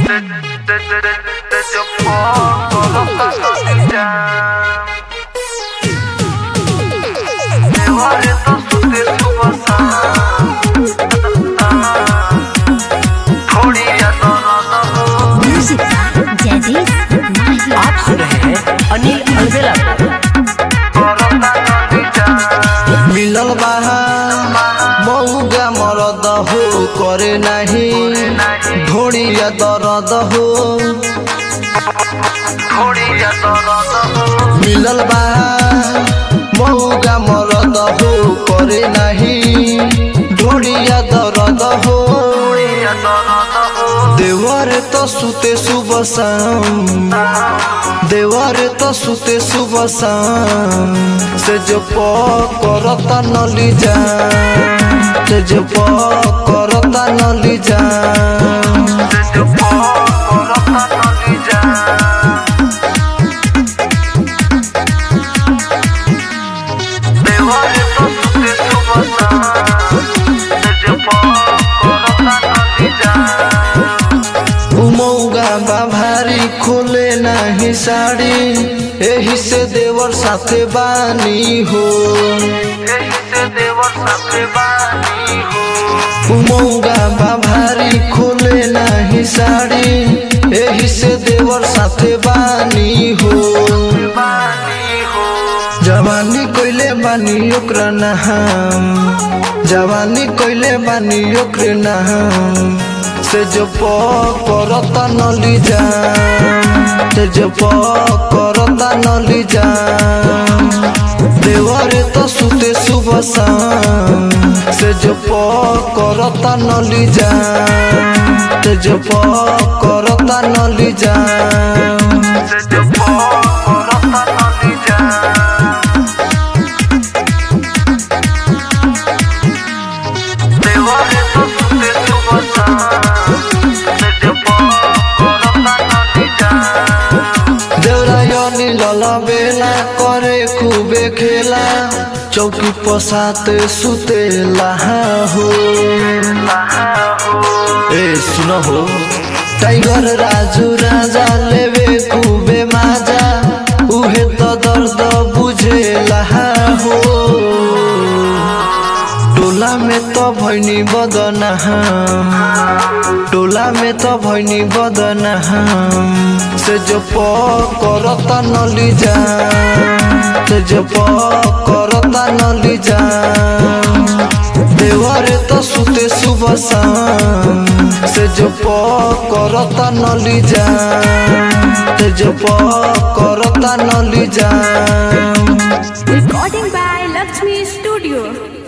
Desde o fogo do caçadinha Eu oriento सुते सुबह थोड़ी याद हो म्यूजिक जयदीप माही आप सुन रहे हैं अनिल अलवेला मिलल बाहा मऊगा मरद हो करे नाही ढोड़िया दरद हो थोड़ी याद हो मिलल बाहा मऊगा मरद हो करे नाही ढोड़िया दरद हो याद हो देवर तो सुते सुबह शाम देवर तो सुते सुबह शाम से जो प करता नली जा से जो प करता नली जा Desde o fogo do caçadinha Eu oriento सुते सुबह Desde o fogo do caçadinha उमौगा बा भारी खोले नाही साड़ी एही से देवर साथे बानी हो यही से देवर साथे बानी हो उमौगा बा भारी खोले नाही साड़ी एही से देवर साथे बानी हो बानी हो जवानी कोइले बानी ओकरा नहाम जवानी कोइले बानी ओकरे नहाम से जो प करता नली जाम से जो प करता नली जाम देवरे तो सुते सुबह शाम से जो प करता नली जाम से जो प करता नली जाम Desde o fogo do caçadinha Eu oriento सुते सुबह Desde o fogo do caçadinha देवरायनी लला बेला करे खूबे खेला चौकी पसात सुतेला हो ए सुन हो टाइगर राजू राजा लेवे खूबे माजा उहे तो दर्द बुझेला हो टोला में तो भैनी बदनाम टोला में तो भैनी बदनाम से जो प करता नली जा से जो प करता नली जा देवरे तो सुते सुबह शाम से जो प करता नली जा से जो प करता नली जा रिकॉर्डिंग बाय लक्ष्मी स्टूडियो